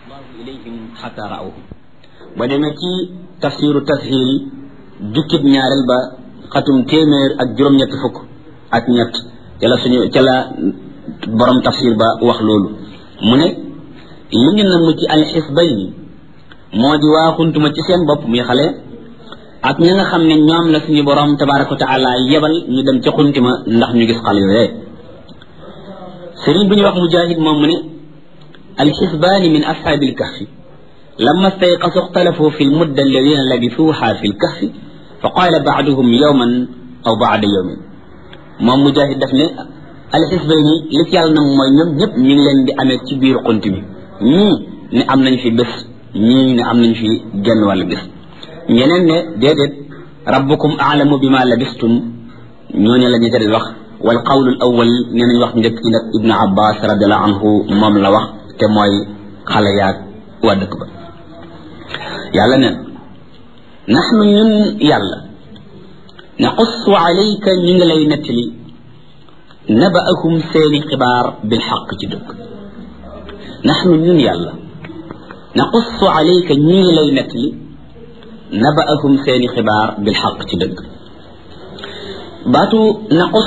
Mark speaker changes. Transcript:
Speaker 1: ilayhim xata raawhu ba demee ci tafsiru tashil jukkib ñaareel ba xatum téeméer ak juróom-ñett fukk ak ñett ca la suñu ca la borom tafsir ba wax loolu mu ne li ñu namm ci alxisbayni moo di waa xuntuma ci seen bopp muy xale ak ñi nga xam ne ñoom la suñu borom tabaraka wa taala yebal ñu dem ca xuntima ndax ñu gis xale yooyee sëriñ bu ñu wax mujahid moom mu ne alxisbaani min ashaabi alkahfi لما استيقظوا اختلفوا في المدة الذين لبثوها في الكهف فقال بعضهم يوما أو بعد يوم moom mujahid daf ne alxisbayni li ci yàlla nag mooy ñoom ñëpp ñu ngi leen di amee ci biir xunt bi ñii ne am nañ fi bés ñii ne am nañ fi genn wàll bés ñeneen ne déedéet rabbukum aalamu bima labistum ñooñu la ñu tari wax wal qawlu awal nee nañ wax njëkk ci nag ibnu abbas radiallahu anhu moom la wax te mooy xale yaag waa dëkk ba yàlla neen naxnu ñun yàlla naqussu alayka ñu ngi lay nettali nabaahum seeni xibaar bil xaq ci dëgg naxnu ñun yàlla naqussu alayka ñu ngi lay nettali nabaahum seeni xibaar bil xaq ci dëgg baatu naqus